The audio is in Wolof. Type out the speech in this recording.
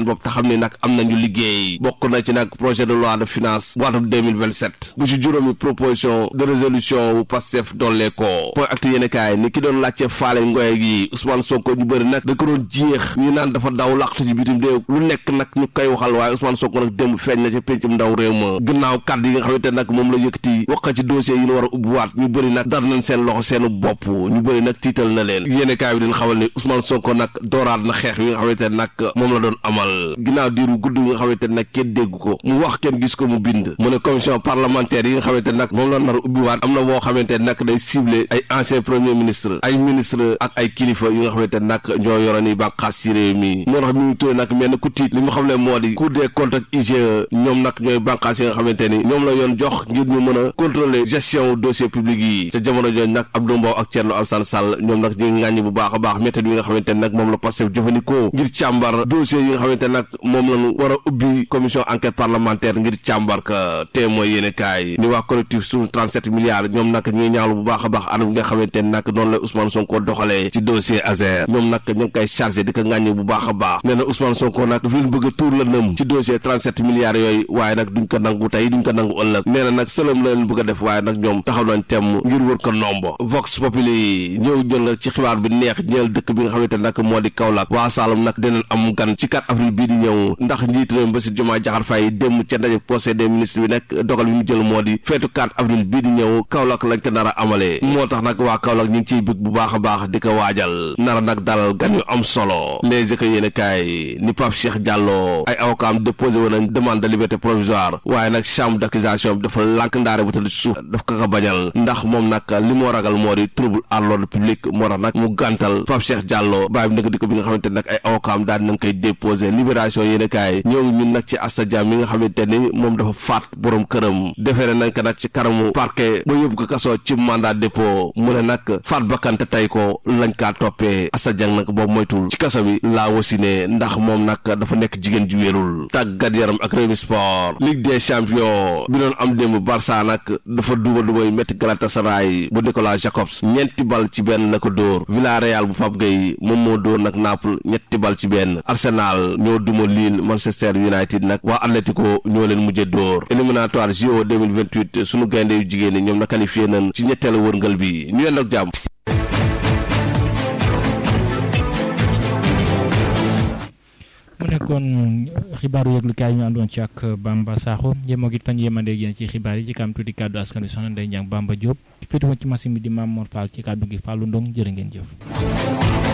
bopp te xam ne nag am nañu liggéey bokk na ci nag projet de loi de finance bu atum 2027 bu ci juróomi proposition de résolution wu Pastef dollee ko point acte yéene kaay ni ki doon laajte faale ngoye gi Ousmane Sonko ñu bëri nag da ko doon jeex ñu naan dafa daw laqtu ci bitim réew lu nekk nag ñu koy waxal waaye Ousmane Sonko nag démb feeñ na ca péncum ndaw réew ma gannaaw kàddu yi nga xamante nag moom la yëkkati wax ci dossier yi ñu war a ubbiwaat ñu bëri nag dar nañ seen loxo seenu bopp ñu bëri nag tiital na leen yéene kaay bi dina xamal ni Ousmane Sonko nag dooraat na xeex yi nga xamante nag moom la doon amal ginnaaw diiru gudd yi nga xamante nag kenn dégg ko mu wax kenn gis ko mu bind mu ne commission parlementaire yi nga xamante nag moom la nar a ubbiwaat am na boo xamante nag day ciblé ay ancien premier ministre ay ministre ak ay kilifa yi nga xamante nag ñoo yoroon yi bànqaas ci réew mi moo tax mi mu turé nag mel ni ku tiit li mu xam ne moo di cour des comptes ak IGE ñoom nag ñooy bànqaas yi nga xamante ni ñoom la yoon jox ngir ñu mën a contrôler gestion dossier public yi ca jamono jooju nag Abdou Mbow ak Thierno Alassane Sall ñoom nag ñu ngi ŋàññi bu baax a baax méthode yi nga xamante ne nag moom la Pastef jëfandikoo ngir càmbar dossier yi nga xamante ne nag moom lañu war a ubbi commission enquête parlementaire ngir càmbar ka te mooy yéene kaay ni waa collectif suñu 37 milliards ñoom nag ñuy ñaawlu bu baax a baax anam nga xamante ne nag noonu la Ousmane Sonko doxalee ci dossier Azer ñoom nag ñu ngi koy chargé di ko ŋàññi bu baax a baax nee na Ousmane Sonko nag dafa leen bëgg a tuur la nëm ci dossier 37 milliards yooyu waaye nag duñ ko nangu tey duñ ko nangu ëllëg nee na nag sëlëm la leen bëgg a def waaye nag ñoom taxaw nañ temm ngir wër ko nombo Vox Populi ñëw jël nag ci xibaar bi neex ñeel dëkk bi nga xamante ne nag moo di Kaolack waa Saloum nag dinañ am gan ci 4 avril bii di ñëw ndax njiit réew Bassirou Diomaye Diakhar Faye dem ca ndaje conseil des ministres bi nag dogal bi mu jël moo di feetu 4 avril bii di ñëw Kaolack lañ ko nar a amalee moo tax nag waa Kaolack ñu ngi ciy bëgg bu baax a baax di ko waajal nara nag dalal gan yu am solo les éco yéene kaay ni Pape Cheikh Diallo ay avocat am déposé woon nañ demande de liberté provisoire waaye nag chambre d'accusation bi dafa lànk ndaare bu tëdd suuf daf ko ko bañal ndax moom nag li moo ragal moo di trouble à l'ordre public moo tax nag mu gàntal Pape Cheikh Diallo bàyyi bi nag di ko bi nga xamante nag ay avocat am daal nañ koy déposé libération yéene kaay ñëw ñun nag ci Asta Dia mi nga xamante ni moom dafa faat borom këram defeere nañ ko nag ci kanamu parquet ba yóbbu ko kaso ci mandat dépôt mu ne nag faat bakkante tey ko lañ kaa toppee Asta Dia nag boobu moytul ci kaso bi laa wasine ndax moom nag dafa nekk jigéen ju wérul tàggat yaram ak Rewmi Sport Ligue des champions bi doon am démb Barça nag dafa duba dubay métti Galatasaray bu Nicolas Jacobs ñeenti bal ci benn la ko dóor Villarreal bu Pape Gueye moom moo dóor nag Naples ñetti bal ci benn Arsenal ñoo duma Lille Manchester United nag waa Atlético ñoo leen mujjee dóor éliminatoire JO 2028 sunu gaynde yu jigéen ñi ñoom na qualifié nañ ci ñetteelu wërngal bi ñu yend ak jàmm mu nekkoon xibaaru yëglukaay ñu àndoon ci ak Bamba Sakho yemoo it fan yéemandeeg yéen ci xibaar yi ci kam tuuti kàddu askan wi soxna Ndeye Ndiang Bamba Diop féetewoon ci machine bi di Mame Mor Fall ci kàddu gi Fallou Ndong jërë ngeen jëf